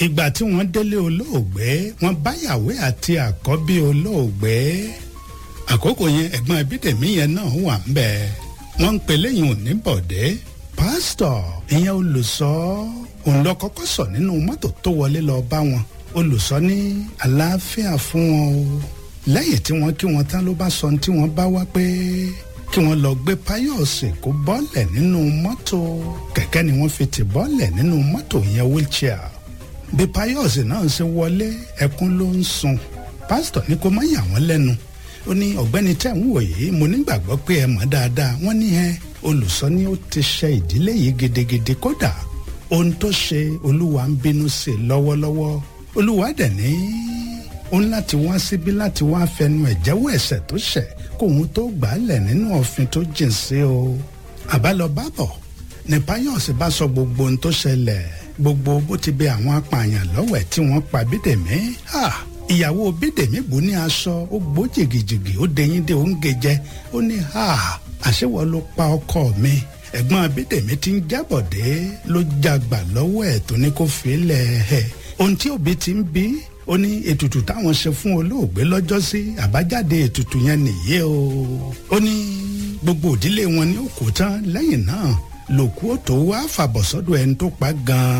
ìgbà tí wọ́n délé olóògbé wọ́n báyàwó àti àkọ́bí olóògbé àkókò yẹn ẹ̀gbọ́n Abídèmí yẹn náà wà ń bẹ̀ wọ́n ń pè lẹ́yìn òní bọ̀dé pásítọ̀ ìyẹn olùsọ òun lọ kọ́kọ́ sọ nínú mọ́tò tó wọlé lọ bá wọn olùsọ ní àlàáfíà fún wọn o lẹ́yìn tí wọ́n kí wọn tán ló bá sọ tí wọ́n bá wá pé kí wọ́n lọ gbé páyọ̀sì kó bọ́lẹ̀ nínú mọ́tò kẹ̀kẹ́ ni wọ́n fi tì bọ́lẹ̀ nínú mọ́tò yẹn wheelchair bí páyọ̀sì náà ṣe wọlé ẹkún ló ń sun pásítọ̀ ní kó má yà wọ́n lẹ́nu ó ní ọ̀gbẹ́ni tẹ̀ ń wò yìí mo nígbàgbọ́ pé ẹ mọ̀ dáadáa wọ́n ní ẹ olùsọ ni ó ti ṣe ìdílé yìí gidigidi kódà ohun tó ṣe olúwa ń bínú sí lọ́wọ́lọ́wọ́ olúwa dẹ̀ ní ó ń láti wá síbí láti wá fẹnu ẹ̀ jẹ́wọ́ ẹ̀ṣẹ̀ tó ṣẹ̀ kóun tó gbà á lẹ̀ nínú òfin tó jìn sí o àbálọ bábọ̀ ní páyọ̀sì bá sọ gbogbo ohun tó ṣẹlẹ̀ gbogbo bó ti bẹ àwọn apààyàn lọ́wọ́ ẹ̀ tí wọ́n pa bídèmí ìyàwó bídèmí bò ní aṣọ ó gbó jìgìjìgì ó dẹyìn dé ó ń gejẹ ó ní àṣewọ́ ló pa ọkọ mi ẹ̀gbọ́n bídèmí ti ń jábọ̀dé ló jagbà lọ́wọ́ ẹ̀ tó ní kó fi lẹ̀ ẹ̀ ohun tí òbí ti ń bí ó ní ètùtù táwọn ṣe fún olóògbé lọ́jọ́sí àbájáde ètùtù yẹn nìyí o ó ní gbogbo òdílé wọn ní òkú tán lẹ́yìn náà lòkú ó tó wá fàbọ̀ sọ́dọ̀ ẹni tó pa gan-an